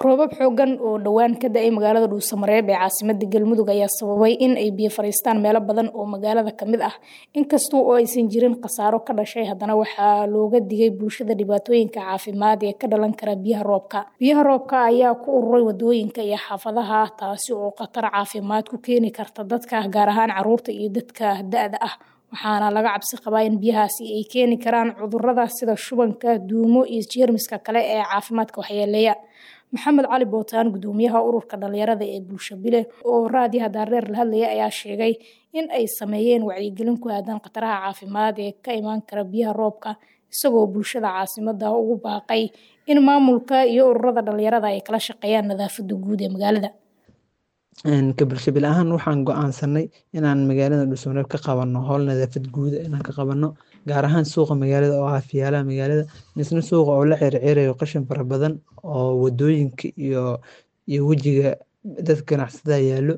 roobab xoogan oo dhowaan ka da-ay magaalada dhuusamareeb ee caasimada galmudug ayaa sababay in ay biyo fariistaan meelo badan oo magaalada kamid ah inkasta oo aysan jirin khasaaro ka dhashay haddana waxaa looga digay bulshada dhibaatooyinka caafimaad ee ka dhalan kara biyaha roobka biyaha roobka ayaa ku ururay wadooyinka iyo xaafadaha taasi oo khatar caafimaad ku keeni karta dadka gaar ahaan caruurta iyo dadka da-da ah waxaana laga cabsi qabaa in biyahaasi ay keeni karaan cudurada sida shubanka duumo iyo jeermiska kale ee caafimaadka waxyeeleeya maxamed cali bootaan gudoomiyaha ururka dhalinyarada ee bulsho bile oo raadiyaha daareer la hadlaya ayaa sheegay in ay sameeyeen wacyigelin ku aadan khataraha caafimaad ee ka imaan kara biyaha roobka isagoo bulshada caasimada ugu baaqay in maamulka iyo ururada dhalinyarada ay kala shaqeeyaan nadaafada guud ee magaalada ka bulshabil ahaan waxaan go-aansanay inaan magaalada dhuusamareeb ka qabano howl nadaafad guuda inaan ka qabano gaar ahaan suuqa magaalada oo ah fiyaalaha magaalada misna suuqa oo la ceerceerayo qashin fara badan oo wadooyinka iyo iyo wejiga dadka ganacsatada yaallo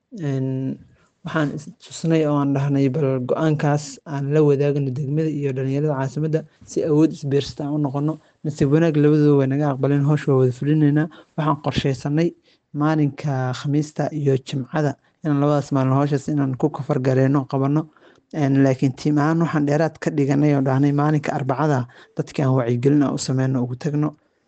waxaan tusnay oo aan dhahnay bal go-aankaas aan la wadaagno degmada iyo dhalinyarada caasimadda si awood isbiirsata aan u noqono nasiib wanaag labadooda way naga aqbaleen hoosh waa wada fulinaynaa waxaan qorsheysanay maalinka khamiista iyo jimcada inaan labadaas maalin hooshaas inaan ku kafar gareeno qabano laakiin tiim ahaan waxaan dheeraad ka dhiganay oo dhahnay maalinka arbacada dadkii aan wacyigelin aan u sameyno ugu tagno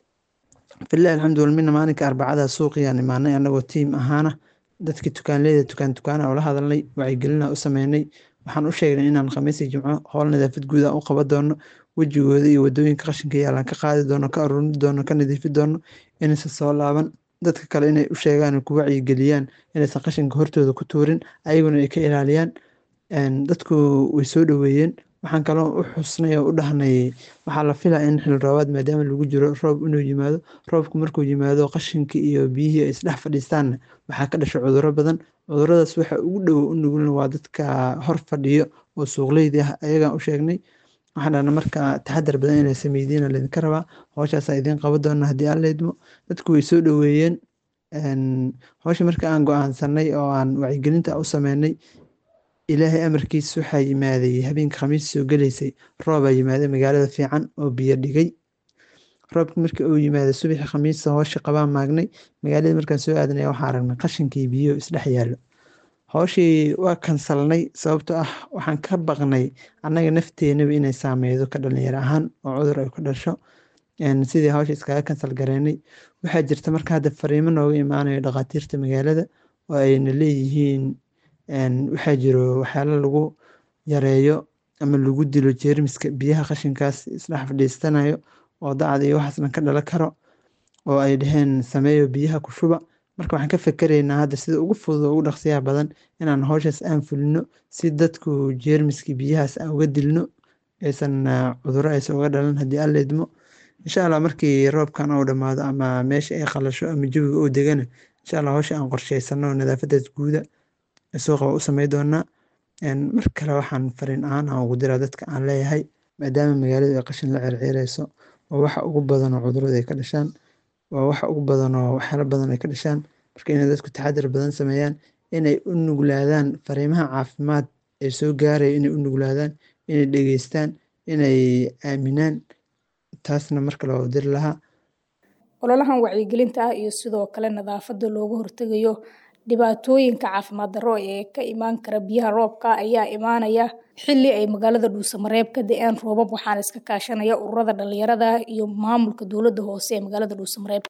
filahi alxamdulila mina maalinka arbacada suuqiyaan imaanay anagoo tiim ahaana dadkii tukaanleyda tukaan tukaana oo la hadalnay wacyigelina u sameynay waxaan u sheegnay inaan khamiis iyo jimco howl nadaafad guud aan u qaban doono wejigooda iyo wadooyinka qashinka yaalaan ka qaadi doono ka aruurin doono ka nadiifi doono inaysan soo laaban dadka kale inay u sheegaan ku wacyigeliyaan inaysan qashinka hortooda ku tuurin ayaguna ay ka ilaaliyaan dadku way soo dhoweeyeen waxaan kaloo u xusnay oo u dhahnay waxaa la filaa in xil roobaad maadaama lagu jiro roob inuu yimaado roobku markuu yimaado qashinka iyo biyihii ay isdhex fadhiistaanna waxaa ka dhasha cuduro badan cuduradaas waxa ugu dhowo u nugulna waa dadka hor fadhiyo oo suuqleydi ah ayagaan u sheegnay waxaan dhahna marka taxadar badan inay sameydiina laydinka rabaa howshaasaa idiin qaban doona haddii aan leydmo dadku way soo dhoweeyeen howsha marka aan go-aansanay oo aan wacyigelinta u sameynay ilaahay amarkiis waxaa yimaaday habeenka khamiis soo geleysay roobaa yimaaday magaalada fiican oo biyo dhigay roobki markii uu yimaaday subaxi khamiista howsha qabaan maagnay magaalada markaan soo aadanay waxaa aragnay qashinkii biyo isdhex yaallo howshii waa kansalnay sababtoo ah waxaan ka baqnay annaga nafteenaba inay saameydo ka dhalinyaro ahaan oo cudur ay ku dhasho sidii howsha iskaga kansal gareynay waxaa jirta marka hadda fariimo nooga imaanayo dhakhaatiirta magaalada oo ayna leeyihiin waxaa jiro waxyaalo lagu yareeyo ama lagu dilo jeermiska biyaha qashinkaas isdhex fadhiistanayo oo dacda iyo waxaasna ka dhala karo oo ay dhaheen sameeyo biyaha ku shuba marka waxaan ka fekereynaa hadda sida ugu fudud oo ugu dhaqsiyaha badan inaan howshaas aan fulino si dadku jeermiskii biyahaas aan uga dilno aysan cuduro aysan uga dhalan haddii aan leedmo insha allah markii roobkan uu dhammaado ama meesha ay qalasho ama jawiga uu degana insha allah howsha aan qorsheysano nadaafadaas guuda suuqa waa u samey doonaa mar kale waxaan fariin ahaan aan ugu diraa dadka aan leeyahay maadaama magaaladu ay qashin la ceerceereyso oo waxa ugu badan oo cudurada ay ka dhashaan waa waxa ugu badan oo waxyaalo badan ay ka dhashaan marka inay dadku taxadar badan sameeyaan inay u nuglaadaan fariimaha caafimaad ee soo gaaraya inay u nuglaadaan inay dhegeystaan inay aaminaan taasna marka loo diri lahaa ololahan wacyigelinta ah iyo sidoo kale nadaafada looga hortegayo dhibaatooyinka caafimaad darro ee ka imaan kara biyaha roobka ayaa imaanaya xilli ay magaalada dhuusamareeb ka da-een roobab waxaana iska kaashanaya ururada dhalinyarada iyo maamulka dowladda hoose ee magaalada dhuusamareeb